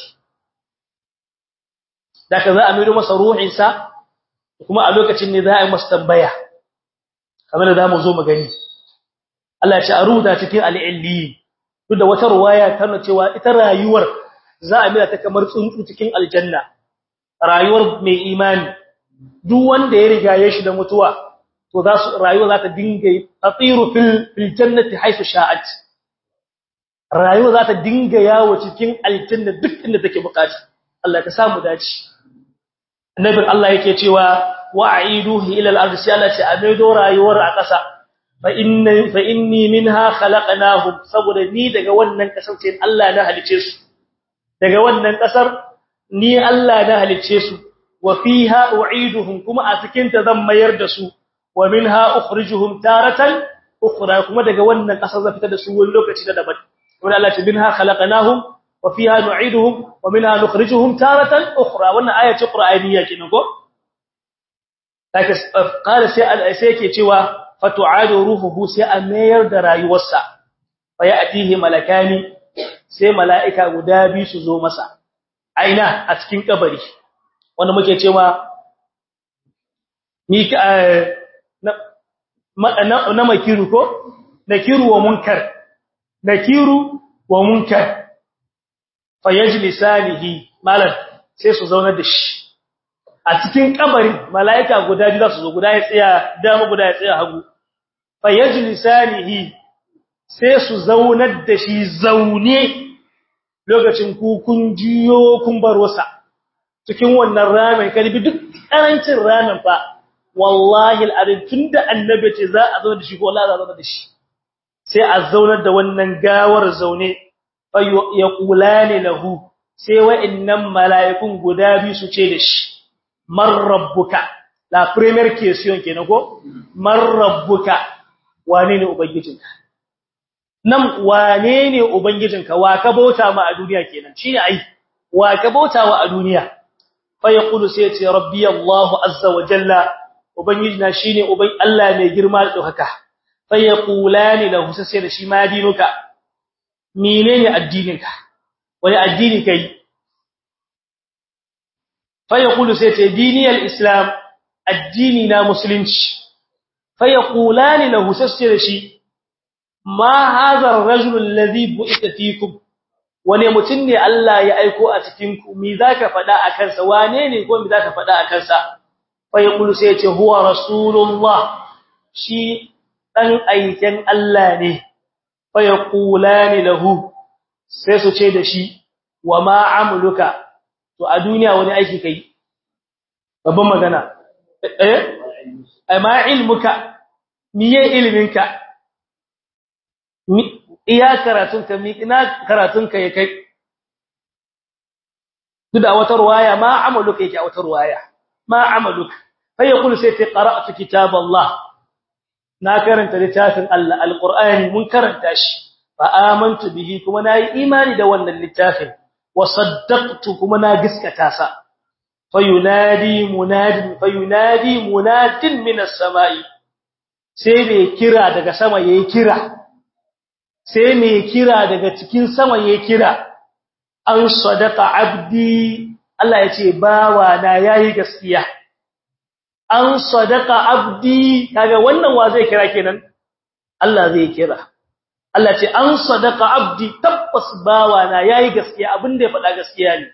daga za a maido masa ruhinsa kuma a lokacin ne za a yi masa tambaya kamar da zamu zo mu gani Allah ya ce a rubuta cikin al-illi duk da wata ruwaya tana cewa ita rayuwar za a mira ta kamar tsuntsu cikin aljanna rayuwar mai imani duk wanda ya riga ya shi da mutuwa to za su rayuwa za ta dinga tatiru fil fil jannati haythu sha'at rayuwa za ta dinga yawo cikin aljanna duk inda take bukata Allah ka samu dace annabin Allah yake cewa wa'iduhu ila al-ardh sai Allah ce amaido rayuwar a ƙasa fa inni fa inni minha khalaqnahum saboda ni daga wannan kasar ce Allah na halice su daga wannan kasar ni Allah na halice su wa fiha u'iduhum kuma a cikin ta zan mayar da su wa minha ukhrijuhum taratan ukhra kuma daga wannan kasar zan fitar da su wani lokaci da daban wanda Allah ce minha khalaqnahum wa fiha nu'iduhum wa minha nukhrijuhum taratan ukhra wannan aya ce qur'aniyya kenan ko take qala sai sai yake cewa fatu'adu ruhuhu sai a mayar da rayuwarsa fa ya'tihi malakani sai mala'ika guda biyu su zo masa aina a cikin kabari wanda muke cewa ni na na makiru ko nakiru wa munkar nakiru wa munkar fayajlisanihi malan sai su zauna da shi a cikin kabarin mala'ika guda biyu su zo guda ya tsaya dama guda ya tsaya hagu fayajlisanihi sai su zaunar da shi zaune lokacin ku kun jiyo kun bar wasa cikin wannan ramin kalbi duk karancin ramin fa wallahi al'adun tunda annabi ce za a zauna da shi ko Allah za a zauna da shi sai a zaunar da wannan gawar zaune ya kulane lahu sai wa'annan mala'ikun guda biyu su ce da shi man rabbuka la premier question kenan ko man rabbuka wane ne ubangijinka nan wane ne ubangijinka wa ka bauta ma a duniya kenan shine ai wa ka bauta wa a duniya fa yaqulu sai ce rabbi allah azza wa jalla ubangijina shine uban Allah mai girma da dokaka fa yaqulani lahu sai da shi ma dinuka menene addininka wani addini kai fa yaqulu sai ce diniyal islam addini na musulunci fa yaqulani lahu sai da shi ma hadha ar-rajul alladhi bu'itha fikum wane mutun ne Allah ya aiko a cikin ku me zaka fada akan sa wane ne ko me zaka fada akan sa fa yaqulu sai ce huwa rasulullah shi dan aiken Allah ne fa yaqulani lahu sai su ce da shi wa ma amluka to a duniya wani aiki kai babban magana eh ai ma ilmuka miye ilminka iya karatunka mi ina karatunka ya kai duk da wata ruwaya ma amaluka yake a wata ruwaya ma amaluka fa yaqulu sai ta qara'tu kitab Allah na karanta littafin Allah alqur'ani mun karanta shi fa amantu bihi kuma nayi imani da wannan littafin wa saddaqtu kuma na gaskata sa fayunadi munadin fayunadi munadin minas samai sai me kira daga sama yayi kira sai me kira daga cikin sama yayi kira an sadaqa abdi Allah yace bawa na yayi gaskiya an sadaqa abdi kaga wannan wa zai kira kenan Allah zai kira Allah ce an sadaqa abdi tabbas bawa na yayi gaskiya abinda ya faɗa gaskiya ne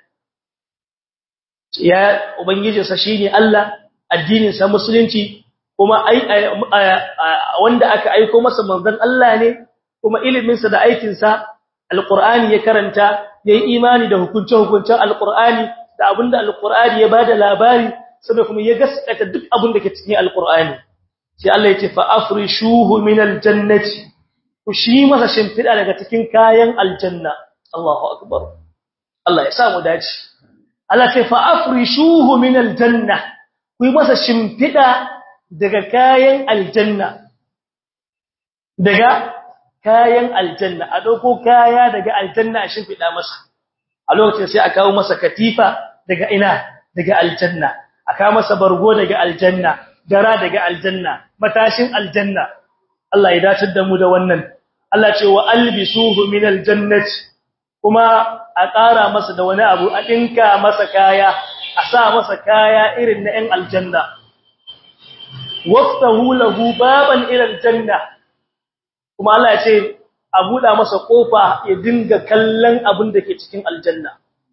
ya ubangijinsa shine Allah addinin sa musulunci kuma ai wanda aka aika masa manzon Allah ne kuma ilimin sa da aikin sa alqur'ani ya karanta yayi imani da hukunce hukuncen alqur'ani da abinda alqur'ani ya bada labari sai kuma ya gaskata duk abinda ke cikin alqur'ani sai Allah ya ce fa afrishuhu min aljannati ku shi masa shimfida daga cikin kayan aljanna Allahu akbar Allah ya sa mu dace Allah ce fa afrishuhu min aljanna ku yi masa shimfida daga kayan aljanna daga kayan aljanna a dauko kaya daga aljanna a shimfida masa a lokacin sai a kawo masa katifa daga ina daga aljanna a kawo masa bargo daga aljanna dara daga aljanna matashin aljanna Allah ya dace da mu da wannan Allah ce wa albisuhu min aljannati kuma a ƙara masa da wani abu a ɗinka masa kaya a sa masa kaya irin na 'yan aljanna waftahu lahu baban ila aljanna kuma Allah ya ce a buɗa masa ƙofa ya dinga kallon abin da ke cikin aljanna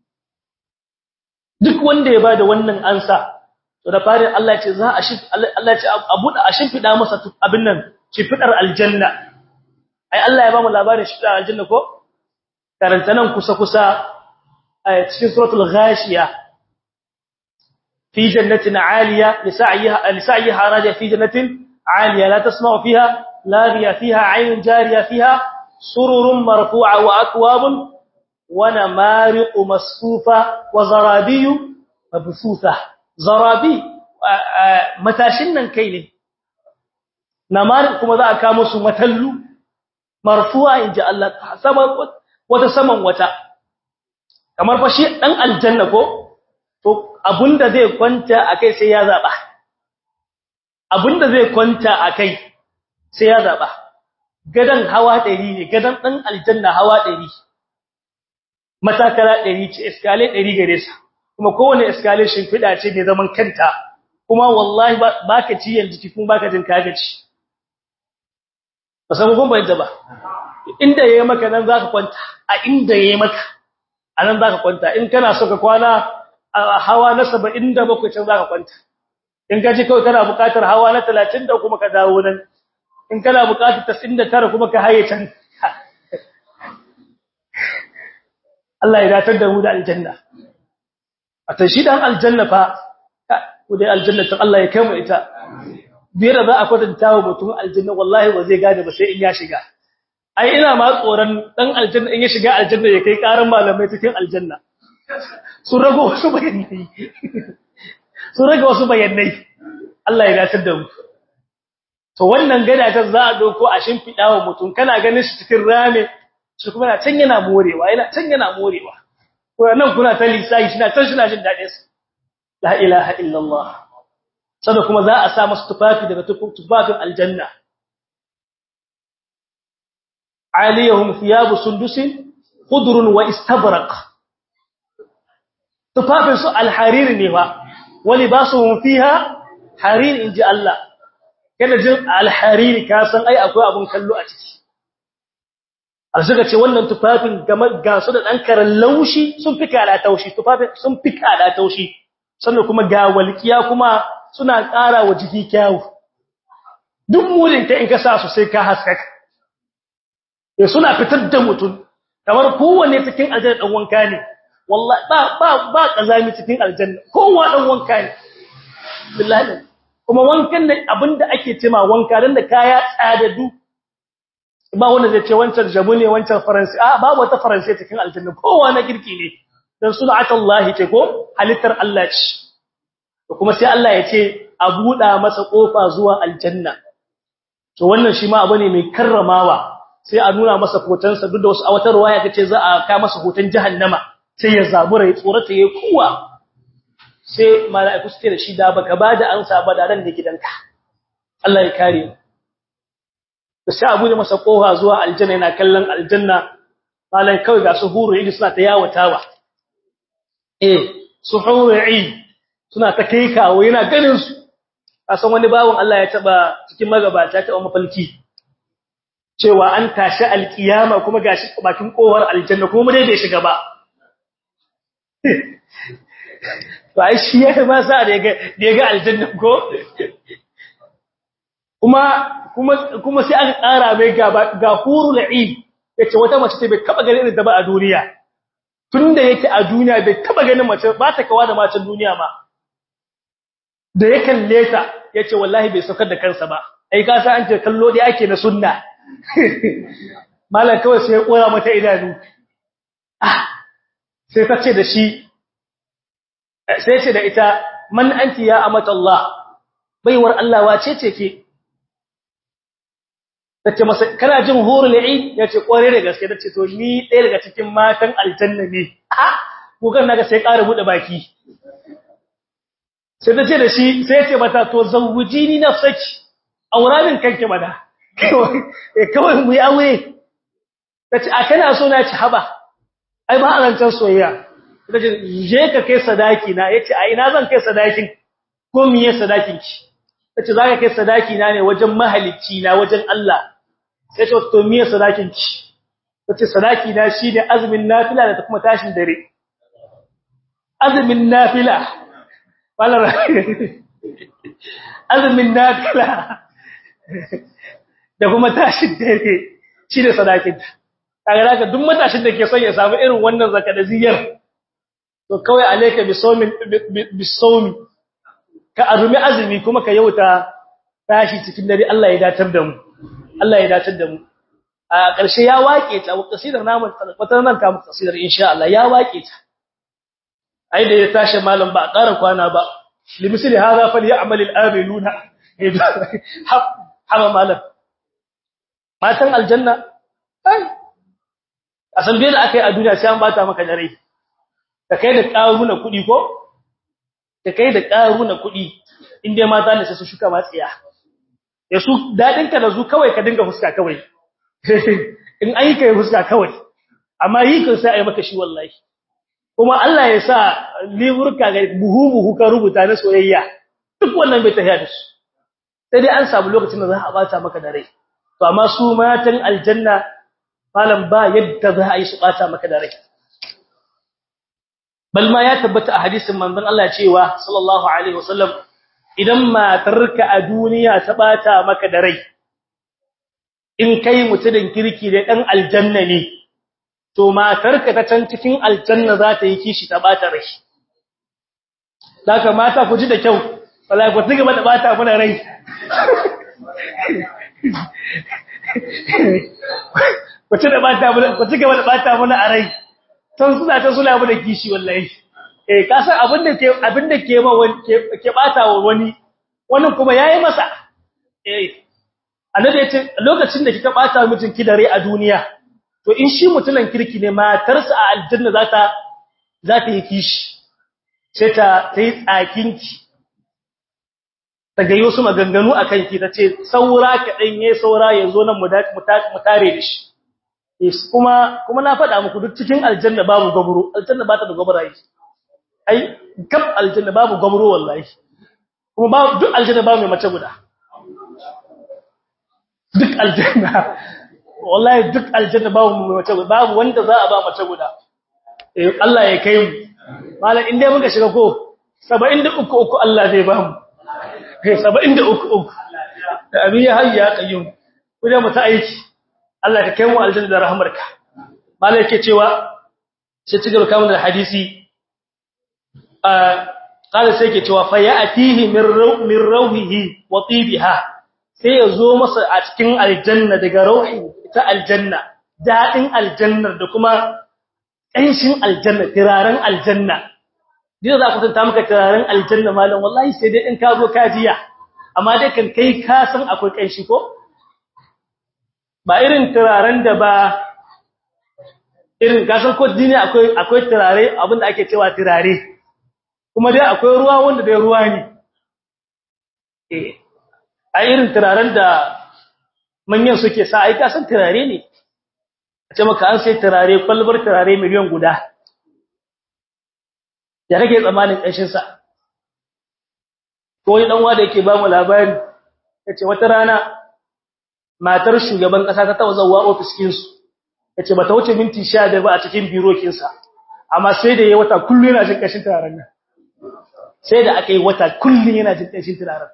duk wanda ya bada wannan ansa to da farin Allah ya ce za a shi Allah ya ce a buɗa a shimfida masa abin nan shimfidar aljanna ai Allah ya ba mu labarin shimfidar aljanna ko karanta nan kusa-kusa a cikin suratul ghashiya fi jannatin aliya lisa'yiha lisa'yiha raja fi jannatin aliya la tasma'u fiha laghiya fiha 'aynun jariya fiha sururun marfu'a wa akwabun wa namariqu masfufa wa zarabiyu mabsusa zarabi matashin nan kai ne namariq kuma za a kawo musu matallu marfu'a inji Allah sama wata saman wata kamar fa shi dan aljanna ko to abunda zai kwanta akai sai ya zaba abinda zai kwanta akai sai ya zaba gadan hawa 100 ne gadan dan aljanna hawa 100 matakala 100 ce escalate 100 gare sa kuma kowane escalation fida ce mai zaman kanta kuma wallahi baka ci yanzu ki kuma baka jin kagaci ba san kun bayyana ba inda yayi maka nan zaka kwanta a inda yayi maka anan zaka kwanta in kana so ka kwana a hawa na 77 can zaka kwanta in ka ji kawai kana buƙatar hawa na 30 da kuma ka dawo nan in kana buƙatar 99 kuma ka haye can Allah ya datar da mu da aljanna a tashi dan aljanna fa ku dai aljanna ta Allah ya kai mu ita biyar za a kwatanta wa mutum aljanna wallahi ba zai gane ba sai in ya shiga ai ina ma tsoron dan aljanna in ya shiga aljanna ya kai karan malamai cikin aljanna sun rago wasu bayanai sun rago wasu bayanai Allah ya dace da mu to wannan gada ta za a doko a shimfida wa mutum kana ganin shi cikin rame shi kuma na can yana morewa yana can yana morewa ko nan kuna ta lissafi shi na can shi na jin dadin sa la ilaha illallah sada kuma za a sa masa tufafi daga tufafin aljanna aliyahum thiyabu sundusin khudrun wa istabraq tufafin su alharir ne ba wali basuhum fiha harir inji Allah kada jin alharir ka san ai akwai abun kallo a ciki alsuka ce wannan tufafin ga su da dan karan laushi sun fi kala taushi tufafin sun fi kala taushi sannan kuma ga walkiya kuma suna ƙara wa jiki kyawu duk murin ka in ka sa su sai ka haskaka eh suna fitar da mutum kamar kowanne cikin aljanna dan wanka ne wallahi ba ba ba kazami cikin aljanna kowa dan wanka ne billahi kuma wankan da abinda ake cewa wanka dan da kaya tsadadu ba wanda zai ce wancan jabu ne wancan faransi a babu wata faransi cikin aljanna kowa na kirki ne dan sunatullahi ce ko halittar Allah ce kuma sai Allah ya ce a buɗa masa ƙofa zuwa aljanna to wannan shi ma abu ne mai karramawa sai a nuna masa hotonsa duk da wasu awatarwa ya kace za a ka masa hoton jahannama sai ya zabura ya tsorata ya kuwa sai mala'iku su ce da shi da baka bada ansa ba da ran da gidanka Allah ya kare mu sai a buɗe masa ƙofa zuwa aljanna yana kallon aljanna malai kawai ga su huru idi suna ta yawatawa eh su huru idi suna ta kai kawo yana ganin su kasan wani bawon Allah ya taba cikin magabata ta mafalki cewa an tashi alkiyama kuma gashi bakin kowar aljanna kuma dai bai shiga ba to ai shi ya ba sa da yaga da yaga aljanna ko kuma kuma kuma sai aka ƙara mai ga ga hurul ain yace wata mace ce bai taba ganin irin ta ba a duniya tunda yake a duniya bai taba ganin mace ba ta kawa da macen duniya ba da ya kalle ta yace wallahi bai saukar da kansa ba ai ka san an ce kallo dai ake na sunna mallan kawai sai ya kora mata idanu ah sai ta ce da shi sai ce da ita man anti ya amata Allah baiwar Allah wace ce ke tace masa kana jin hurul ain yace kware da gaske tace to ni ɗaya daga cikin matan aljanna ne ah kogan naga sai ƙara bude baki sai tace da shi sai yace mata to zawujini nafsaki auramin kanki bada kawai mu yi aure tace a kana so na ci haba ai ba alancan soyayya tace je ka kai sadaki na yace a ina zan kai sadakin ko miye sadakin ki tace zaka kai sadaki na ne wajen mahalicci na wajen Allah sai ce to miye sadakin ki tace sadaki na shine azumin nafila da kuma tashin dare azumin nafila wala azumin nafila da kuma tashin dare shine sadakin ta kaga haka duk matashin da ke son ya samu irin wannan zakadaziyar to kawai alayka bisawmi bisawmi ka azumi azumi kuma ka yauta tashi cikin dare Allah ya datar da mu Allah ya datar da mu a ƙarshe ya wake ta kasidar namu wata nan ka muku kasidar insha Allah ya wake ta ai da ya tashi malam ba a ƙara kwana ba limisli hadha falyamal al-amiluna haba malam matan aljanna ai asan bai da akai a duniya sai an bata maka dare ka kai da ƙaruna kuɗi ko ka kai da ƙaruna kuɗi inda mata ne sai su shuka matsiya ya su dadin ka da zu kawai ka dinga fuska kawai in ai kai fuska kawai amma yi kan sai ai maka shi wallahi kuma Allah ya sa liburka ga buhu buhu ka rubuta na soyayya duk wannan bai tafiya da su sai dai an samu lokacin da za a bata maka da rai to amma su matan aljanna malam ba yadda za a yi su bata maka da rai bal ma ya tabbata a hadisin manzon Allah cewa sallallahu alaihi wasallam idan matarka a duniya ta bata maka da rai in kai mutumin kirki da dan aljanna ne to matarka ta can cikin aljanna za ta yi kishi ta bata rai daga mata ku ji da kyau wallahi ku ci gaba da bata mana rai ku ci da bata mana ku ci gaba da bata mana a rai tan suna ta suna mu da kishi wallahi eh ka san abin da ke abin da ke ma wani ke bata wa wani wannan kuma yayi masa eh annabi ya ce lokacin da kika bata mijin ki da rai a duniya to in shi mutunan kirki ne matarsa a aljanna za ta za ta yi kishi sai ta yi tsakinki ta ga wasu maganganu a kanki ta ce saura kaɗan ya saura ya zo nan mu tare da shi kuma kuma na faɗa muku duk cikin aljanna babu gwamro aljanna ba ta da gwamraye ai kaf aljanna babu gwamro wallahi kuma ba duk aljanna babu mai mace guda duk aljanna wallahi duk aljanna babu mai mace guda babu wanda za a ba mace guda eh Allah ya kai mu malam in dai muka shiga ko 73 uku Allah zai ba mu eh 73 uku da abin ya hayya qayyum kuma mu ta aiki Allah ka kai mu aljanna da rahmarka malam yake cewa sai ci gaba kamun da hadisi ah qala sai yake cewa fa ya'tihi min min rawhihi wa tibiha sai ya zo masa a cikin aljanna daga rauhi ta aljanna dadin aljannar da kuma ƙanshin aljanna turaren aljanna dina za ku tanta maka turaren aljanna malam wallahi sai dai in ka zo ka jiya amma dai kan kai ka san akwai ƙanshi ko ba irin turaren da ba irin ka san ko dini akwai akwai turare abinda ake cewa turare kuma dai akwai ruwa wanda dai ruwa ne eh a irin turaren da manyan suke sa ai ka san turare ne ce maka an sai turare kwalbar turare miliyan guda ya kake tsamanin ƙanshin sa ko wani dan wanda yake ba mu labari yace wata rana matar shugaban kasa ta tawo zawa office kin su yace bata wuce minti 15 ba a cikin biro kin sa amma sai da yayi wata kullu yana jin ƙanshin turaren nan sai da aka yi wata kullu yana jin ƙanshin turaren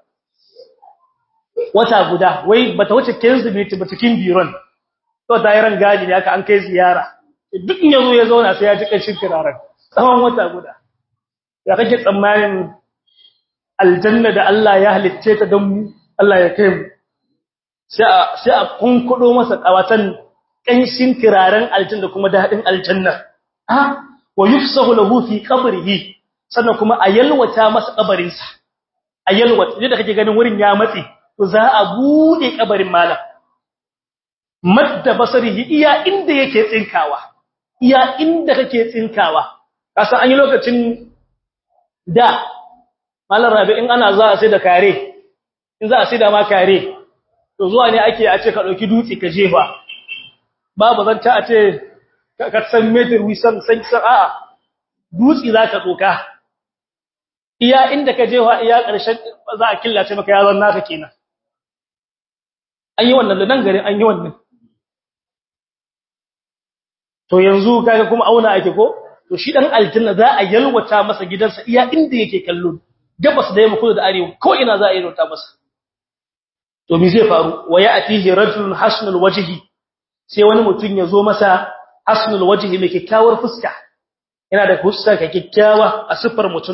wata guda wai bata wuce 15 minutes ba cikin biron to ta yi rangaji ne aka an kai ziyara duk in yazo ya zauna sai ya ji kashin kiraren tsawon wata guda ya kake tsammanin aljanna da Allah ya halicce ta don mu Allah ya kai mu sai a sai a kunkudo masa kawatan kanshin kiraren aljanna kuma dadin aljanna ha wa yufsahu lahu fi qabrihi sannan kuma a yalwata masa kabarin sa a yalwata da kake ganin wurin ya matsi to za a bude kabarin malam madda basarihi iya inda yake tsinkawa iya inda kake tsinkawa kasan an yi lokacin da malar rabi in ana za a sai da kare in za a sai da ma kare to zuwa ne ake a ce ka dauki dutse ka jefa babu zan ta a ce ka san meter wisan san san a'a dutse za ka tsoka iya inda ka jefa iya ƙarshen za a killace maka yazon naka kenan an yi wannan da nan garin an yi wannan to yanzu kaga kuma auna ake ko to shi dan aljanna za a yalwata masa gidansa iya inda yake kallo gabas da yamma kudu da arewa ko ina za a yalwata masa to me zai faru wa ya'tihi rajulun hasnul wajhi sai wani mutum ya zo masa hasnul wajhi mai kyakkyawar fuska yana da fuska kyakkyawa a sifar mutum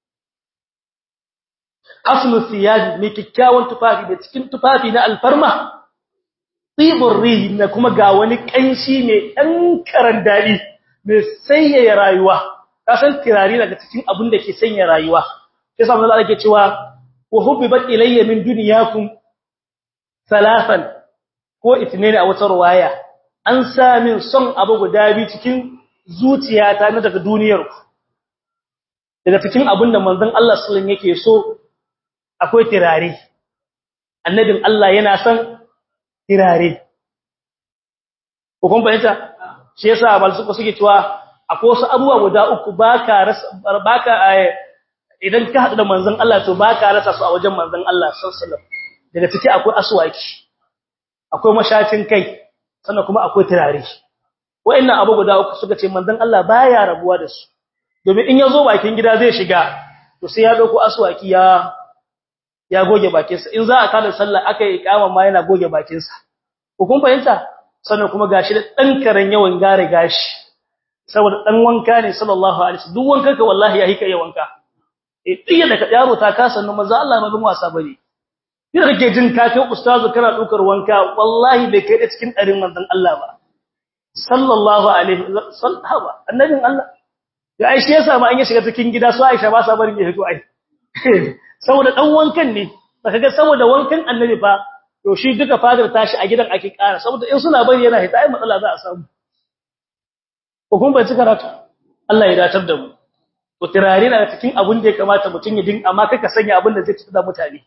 hasnul thiyab mai kyakkyawan tufafi da cikin tufafi na alfarma tibur rihi na kuma ga wani kanshi mai dan karan dadi mai sanyaya rayuwa ka san tirari daga cikin abin da ke sanya rayuwa sai sa Allah yake cewa wa hubbibat ilayya min dunyakum salasan ko itinaini a wata ruwaya an sa min son abu guda bi cikin zuciyata na daga duniyar ku daga cikin abin da manzon Allah sallallahu alaihi yake so akwai tirare annabin Allah yana son tirare ko kun fahimta shi yasa bal suka suke cewa akwai wasu abubuwa guda uku baka rasa baka idan ka hadu da manzon Allah to baka rasa su a wajen manzon Allah sallallahu alaihi wasallam daga ciki akwai aswaki akwai mashafin kai sannan kuma akwai tirare wa'annan abu guda uku suka ce manzon Allah baya rabuwa da su domin in yazo bakin gida zai shiga to sai ya dauko aswaki ya ya goge bakinsa in za a kada sallah aka yi ikama ma yana goge bakinsa ko kun fahimta sannan kuma gashi da dan karen yawan gare gashi saboda dan wanka ne sallallahu alaihi wasallam duk wanka ka wallahi ya hika yawan wanka eh diya da yaro ta kasa nan manzo Allah ma bin wasa bane kina kake jin ka kai ustazu kana dukar wanka wallahi bai kai da cikin darin manzon Allah ba sallallahu alaihi wasallam annabin Allah ya aishi yasa ma an ya shiga cikin gida su Aisha ba sa barin ya fito ai saboda dan wankan ne baka ga saboda wankan annabi fa to shi duka fadar tashi a gidan ake ƙara saboda in suna bari yana hita ai matsala za a samu ko kun bai cika ratu Allah ya datar da mu to tirare na cikin abin da ya kamata mutun ya din amma kaka sanya abin da zai ci da mutane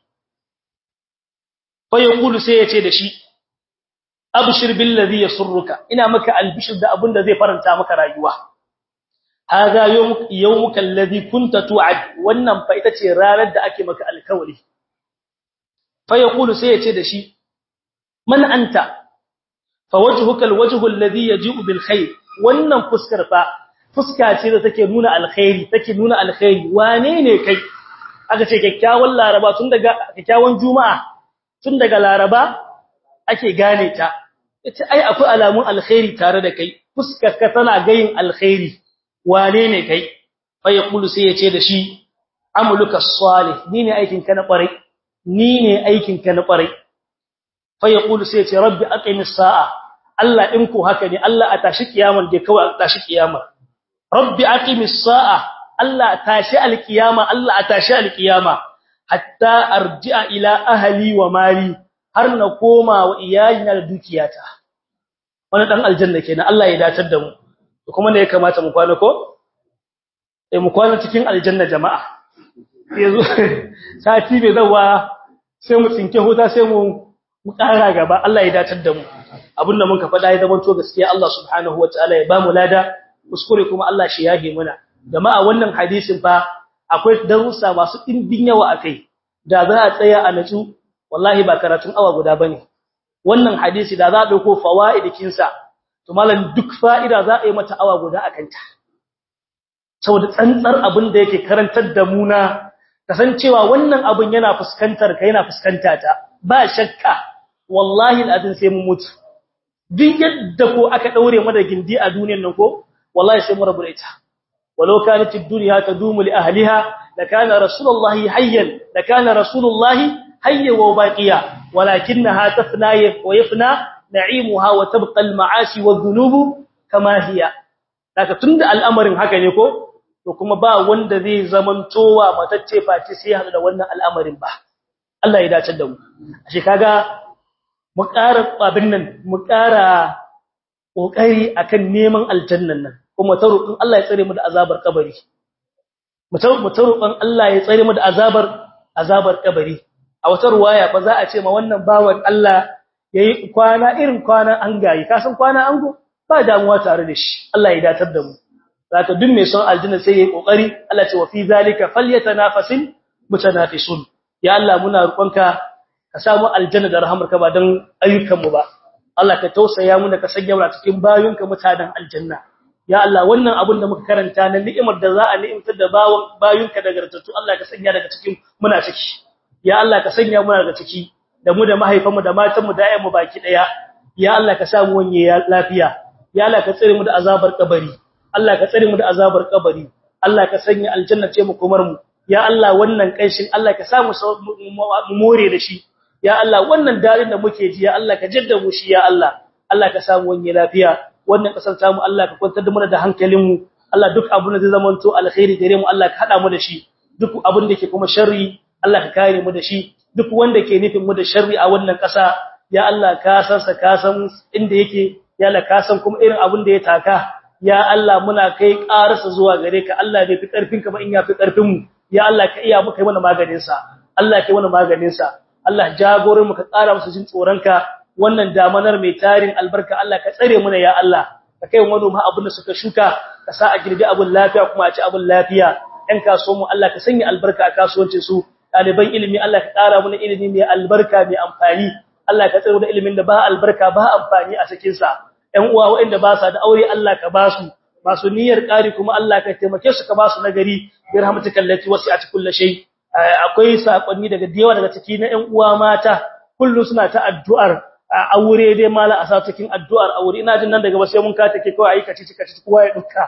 fa yaqulu sai ya ce da shi abshir bil ladhi yasurruka ina maka albishir da abin da zai faranta maka rayuwa hada yawmuka alladhi kunta tu'ad wannan fa ita ce ranar da ake maka alkawari fa yaqulu sai yace da shi man anta fa wajhuka alwajhu alladhi yaji'u bil khair wannan fuskar fa fuska ce da take nuna alkhairi take nuna alkhairi wane ne kai aka ce kyakkyawan laraba tun daga kyakkyawan juma'a tun daga laraba ake gane ta yace ai akwai alamun alkhairi tare da kai fuskar ka tana gayin alkhairi wane ne kai fa yaqulu sai yace da shi amaluka salih ni ne aikin ka na kwarai ni ne aikin ka na kwarai fa yaqulu sai yace rabbi aqimis sa'a Allah in ko haka ne Allah a tashi kiyaman da kawai a tashi kiyama rabbi aqimis sa'a Allah tashi alkiyama Allah a tashi alkiyama hatta arji'a ila ahli wa mali har na koma wa iyalina da dukiyata wannan dan aljanna kenan Allah ya datar da mu kuma ne ya kamata mu kwana ko eh mu kwana cikin aljanna jama'a yanzu sati bai zawa sai mu tsinke huta sai mu mu ƙara gaba Allah ya datar da mu abinda mun ka faɗa ya zama to gaskiya Allah subhanahu wataala ya ba mu lada kuskure kuma Allah shi yage muna jama'a wannan hadisin fa akwai darussa masu dimbin yawa akai da za a tsaya a natsu wallahi ba karatun awa guda bane wannan hadisi da za a dauko fawaidikin sa to malam duk fa'ida za a yi mata awa guda akan ta saboda tsantsar abin da yake karantar da mu na kasancewa wannan abin yana fuskantar ka yana fuskanta ta ba shakka wallahi alazin sai mu mutu duk yadda ko aka daure mu da gindi a duniyar nan ko wallahi sai mu rabu da ita walau kanat ad-dunya tadumu li ahliha lakana rasulullahi hayyan lakana rasulullahi hayyan wa baqiya walakinaha tafna wa yafna na'imuha wa tabqa al-ma'asi wadh-dhunubu kama hiya daga tunda al'amarin haka ne ko to kuma ba wanda zai zamantowa matacce face sai hada da wannan al'amarin ba Allah ya dace da mu ashe kaga mu ƙara abin nan mu ƙara kokari akan neman aljannan nan kuma ta roƙin Allah ya tsare mu da azabar kabari mu ta roƙon Allah ya tsare mu da azabar azabar kabari a wata ruwaya fa za a ce ma wannan bawan Allah yayi kwana irin kwana an gayi ka san kwana ango ba damuwa tare da shi Allah ya datar da mu zaka duk mai son aljanna sai yayi kokari Allah ce wa fi zalika falyatanafasil mutanafisun ya Allah muna roƙonka ka samu aljanna da rahamarka ba dan ayyukan mu ba Allah ka tausaya mu da ka sanya mu cikin bayunka mutanen aljanna ya Allah wannan abin da muka karanta na ni'imar da za a ni'imtar da bawon bayunka daga ratatu Allah ka sanya daga cikin muna ciki ya Allah ka sanya mu daga ciki da mu da mahaifanmu da matanmu da ayyanmu baki daya ya Allah ka samu wanye lafiya ya Allah ka tsare mu da azabar kabari Allah ka tsare mu da azabar kabari Allah ka sanya aljanna ce mu komar mu ya Allah wannan kanshin Allah ka samu mu more da shi ya Allah wannan darin da muke ji ya Allah ka jadda mu shi ya Allah Allah ka samu wanye lafiya wannan kasar tamu Allah ka kwantar da mu da hankalin mu Allah duk abun da zai zamanto alkhairi gare mu Allah ka hada mu da shi duk abun da ke kuma sharri Allah ka kare mu da shi duk wanda ke nufin mu da sharri a wannan kasa ya Allah ka san sa ka san inda yake ya Allah ka san kuma irin abun da ya taka ya Allah muna kai ƙararsa zuwa gare ka Allah bai fi ƙarfin ka ba in ya fi ƙarfin mu ya Allah ka iya muka yi mana maganin sa Allah kai wani maganin sa Allah jagorin mu ka ƙara musu jin tsoronka wannan damanar mai tarin albarka Allah ka tsare mu ya Allah ka kai manoma abin da suka shuka ka sa a girbi abin lafiya kuma a ci abin lafiya ɗan kasuwan mu Allah ka sanya albarka a kasuwancin su ɗaliban ilimi Allah ka ƙara mana ilimi mai albarka mai amfani Allah ka tsare da ilimin da ba albarka ba amfani a cikin sa ɗan uwa waɗanda ba sa da aure Allah ka ba su masu niyyar ƙari kuma Allah ka taimake su ka ba su nagari bi rahmatikal lati wasi'at kulli shay akwai sakonni daga dewa daga ciki na ƴan uwa mata kullu suna ta addu'ar aure dai mala a sa cikin addu'ar aure ina jin nan daga ba sai mun ka take kawai ayi kaci kaci kowa ya duka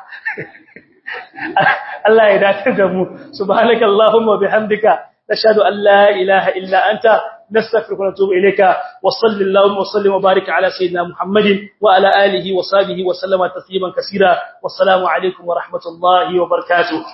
Allah ya dace da mu subhanakallahumma bihamdika nashhadu an la ilaha illa anta nastaghfiruka wa natubu ilayka wa sallallahu wa sallim wa barik ala sayyidina muhammadin wa ala alihi wa sahbihi wa sallama tasliman kaseera wassalamu alaikum wa rahmatullahi wa barakatuh